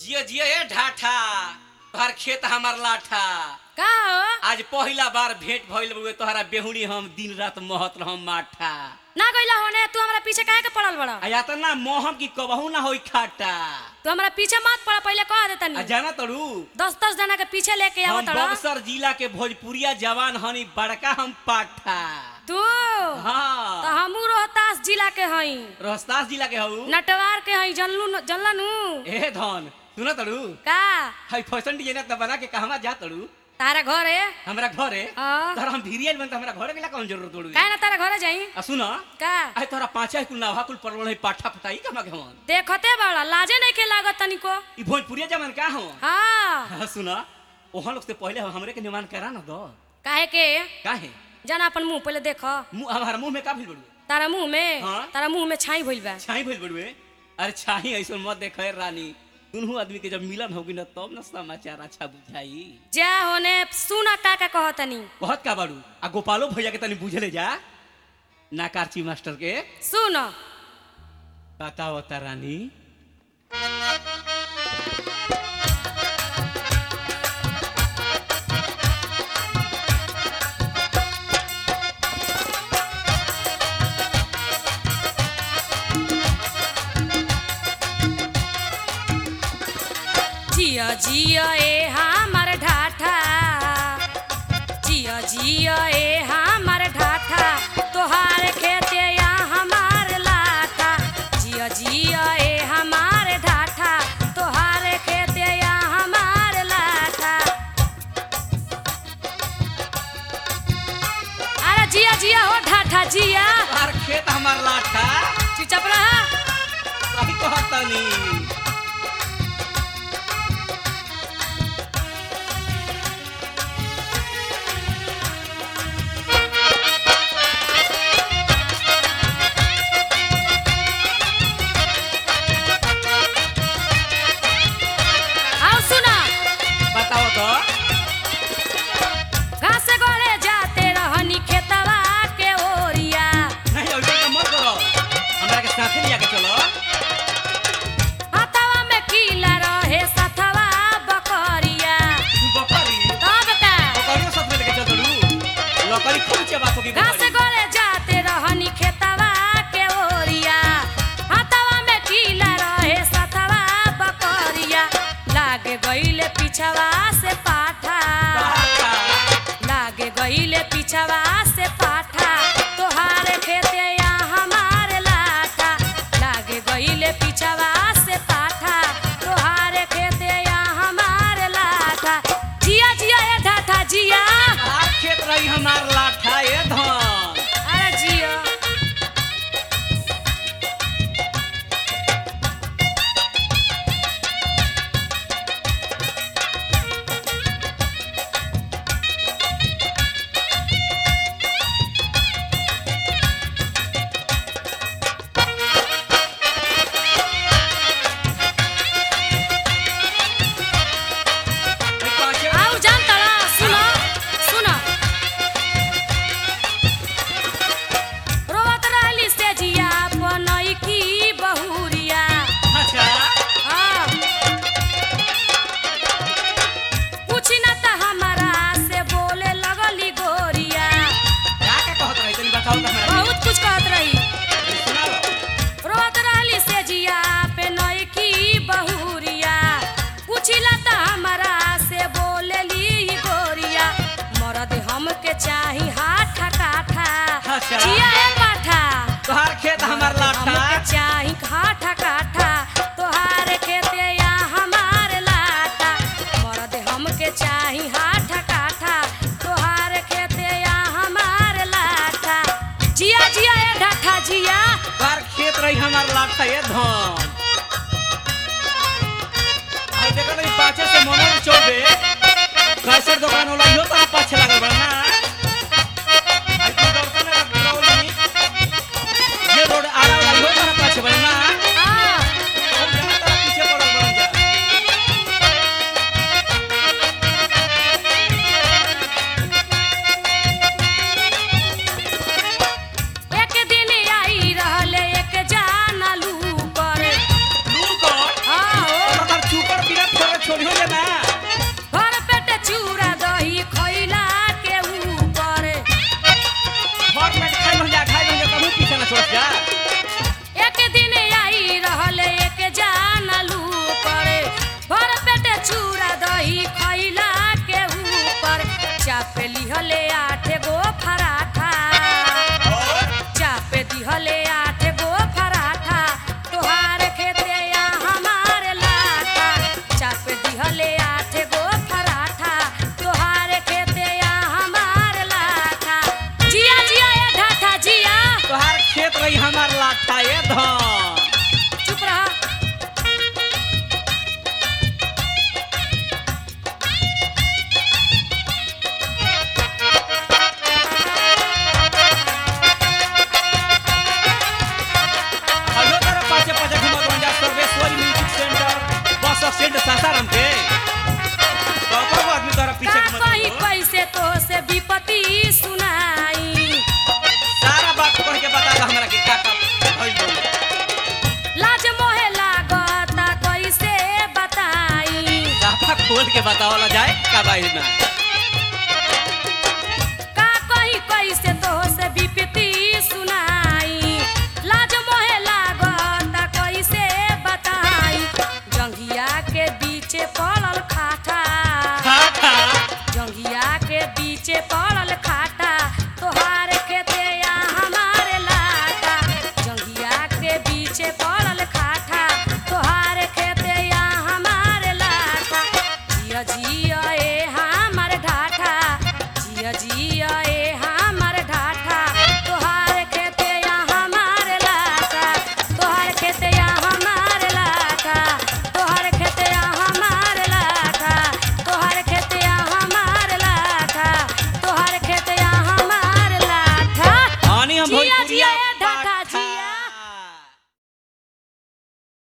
जियो जियो ए ढाठा तोहर खेत हमार लाठा का हो आज पहिला बार भेंट भइल बुए तोहरा बेहुनी हम दिन रात महत रहम माठा ना गइला होने तू हमरा पीछे काहे के पड़ल बड़ा आ या त ना मोहम की कबहू ना होई खाटा तू हमरा पीछे मत पड़ पहले कह दे आ तनी जाना तड़ू दस दस जना के पीछे लेके हम आवत तड़ा बक्सर जिला के भोजपुरिया जवान हनी बड़का हम पाठा तू तो हाँ हमू रोहतास जिला के हई रोहतास जिला के हऊ नटवार के हई जनलू जनलनू ए धन सुन तड़ू का हाई फैशन डिजाइनर त बना के कहवा जा तड़ू तारा घर है हमरा घरे हाँ। तोहरा हम भिरियल बन त हमरा घरे गेला कौन जरूरत तोड़ू काहे ना तारा घरे जाई आ सुन का आई तोहरा पांचा कुल नाभा कुल परवल है पाठा फटाई कमा के हमन देखते बड़ा लाजे नहीं के लागत तनिको ई भोजपुरिया जवान का हो हाँ हाँ सुन ओहन लोग से पहले हमरे के निमान करा ना दो काहे के काहे जाना अपन मुंह पहले देख मुंह हमारा मुंह में का भइल बड़ू तारा मुंह में हाँ। तारा मुंह में छाई भइल बा छाई भइल बड़ुए अरे छाई ऐसो मत देखे रानी दुनू आदमी के जब मिलन होगी ना तब ना समाचार अच्छा बुझाई जा होने सुना का का कहतनी बहुत का बाड़ू आ गोपालो भैया के तनी बुझले जा ना कार्ची मास्टर के सुन बताओ ता रानी जिया जिया ए हमर ढाठा जिया जिया ए हमर ढाठा तोहार खेते या हमार लाठा जिया जिया ए हमार ढाठा तोहार खेते या हमार लाठा अरे जिया जिया हो ढाठा जिया तोहार खेत हमार लाठा चुपचाप रहा सही कहत तनी आओ सुना बताओ तो घास गोड़े जाते रहनी खेतवा के ओरिया नहीं ऐसे तो मत करो हमरा के साथे लिया के चलो हाथवा में कीला रहे सथवा बकरिया तू बकरी तब का बकरियों साथ में लेके चल तड़ू लकड़ी खूब चबात होगी घास बकरी गोड़े जाते रहनी खेतवा के ओरिया हाथवा में कीला रहे सथवा बकरिया लागे गईले पिछवा से पाठा लागे गईले पिछवा से पाठा तोहार खेते या हमार लाठा लागे गईले पिछवा से पाठा तोहार खेते या हमार लाठा जिया जिया ए ढाठा जिया आज खेत रही हमार लाठा ए धन अरे जिया ए पाँचे आउ जान तड़ा सुनो सुनो रोवत रहली से जिया बनई की बहुरिया अच्छा हाँ। पूछी ना त हमारा से बोले लगली गोरिया क्या क्या कहत रही तनी बताओ तो हमरा बहुत कुछ कहत रही के। सुनाओ रोवत रहली से जिया पे नई की बहुरिया पूछिला त हमारा से बोलेली गोरिया मरद हमके चाही हाथा काठा अच्छा। जिया ए पाठा तोहार खेत हमार लाठा हमके चाही काठा काठा तोहार खेते या हमार लाटा मरद हमके चाही हाठा काठा तोहार खेते या हमार लाटा जिया जिया ए ढाठा जिया तोहार खेत रही हमार लाठा ए धन आई देखो नहीं पाछे से मोनल चौबे कैसे दुकान होला इहो तो पाछे लागल बा ना आई तू दर्शन रौली ये रोड आरा वाला इहो तो पाछे बा ना हाँ, हम जहाँ तक पीछे पड़ल बन जा एक दिन आई रहले एक जाना लू करे लू कर हाँ, ओ, ओकर चूकर बिना खोल के बतावला जाए का बाई में का कही कैसे तो से विपत्ति सुनाई लाज मोहे लागत कैसे बताई जंघिया के बीचे पड़ल खाटा खाटा जंघिया के बीचे पड़ल खाटा तोहार खेते या हमारे लाटा जंघिया के बीचे पड़ल